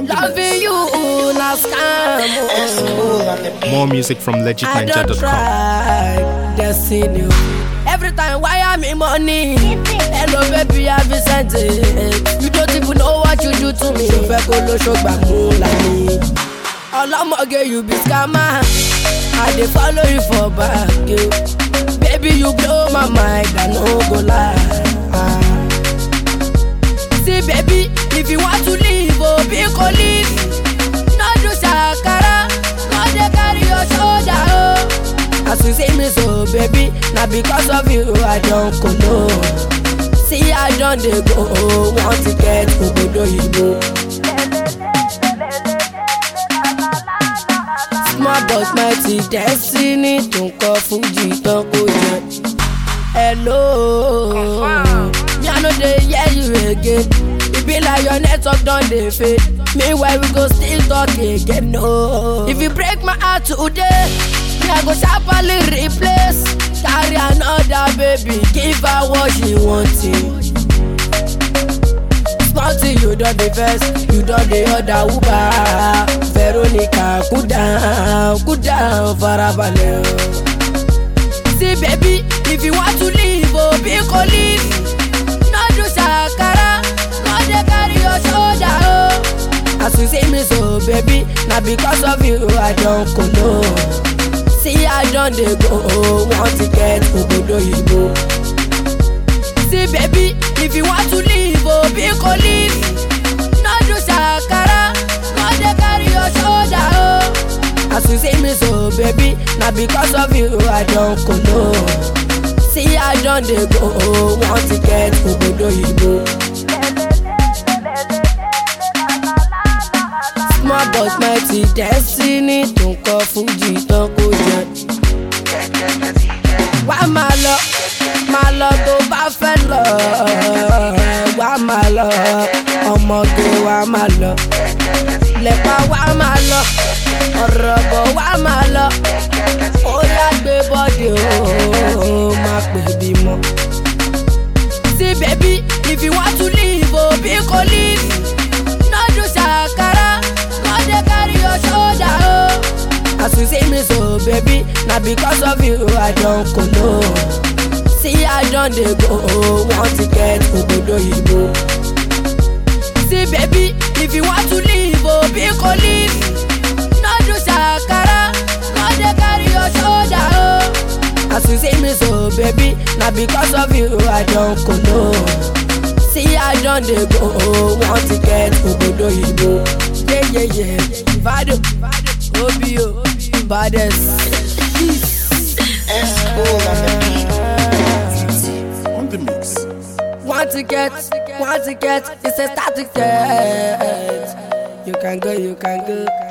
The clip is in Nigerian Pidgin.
Loving you na scam. oh. More music from I don't legitninja.com. try destiny. Every time why I'm in money. Hello baby, I be sent it. You don't even know what you do to me. Fẹ́ kó ló ṣọgbà mú lami. Ọlọ́mọge you be scammer. I dey follow you for back. yo. Baby you blow my mind, I no go lie. See baby, if you want to leave, oh be go leave. No do shakara, no dey carry your shoulder, oh. As you see me so, baby, na because of you I don kolo. See I don dey go, want to get obodo yibo. Small but mighty destiny tó ń kọ fújì tán kó jẹ. Hello, me I no dey hear you again. E be like your network don dey fade. Meanwhile we go still talk again. No. If you break my heart today, me I go sharply replace. Carry another baby, give her what she wanting. Small thing you don dey vex, you don dey order Uber. Veronica cool down, cool down, farabalẹ̀ o. See baby, if you want to leave, oh be go leave. No do shakara, no dey carry your shoulder, oh. As you see me so, baby, na because of you I don kolo. See I don dey go, want to get obodo yibo. See baby, if you want to leave, oh be go leave. No do shakara, no dey carry your shoulder, oh. As you see me so, baby, na because of you I don kolo. See I don dey go, want to get obodo yibo. Small but mighty destiny tó ń kọ fújì tán kó jẹ. Wá máa lọ, máa lọ tó bá fẹ́ lọ. Wá máa lọ, ọmọge wá máa lọ. Lẹ̀pa wá máa lọ, ọ̀rọ̀ bọ̀ wá máa lọ. Ó yá gbé bọ́dì o, máa pè bímọ. See baby, if you want to leave, oh be go leave. No do shakara, no dey carry your shoulder, oh. As you see me so, baby, na because of you I don kolo. See I don dey go, want to get obodo yibo. See baby, if you want to leave, oh be go leave. No do shakara, no dey carry your shoulder, oh. As you see me so, baby, na because of you I don kolo. See I don dey go, want to get obodo yibo. Yeah yeah yeah, Vado, Obio, baddest. On the mix. Want to get, want to get, it's a start to get. You can go, you can go.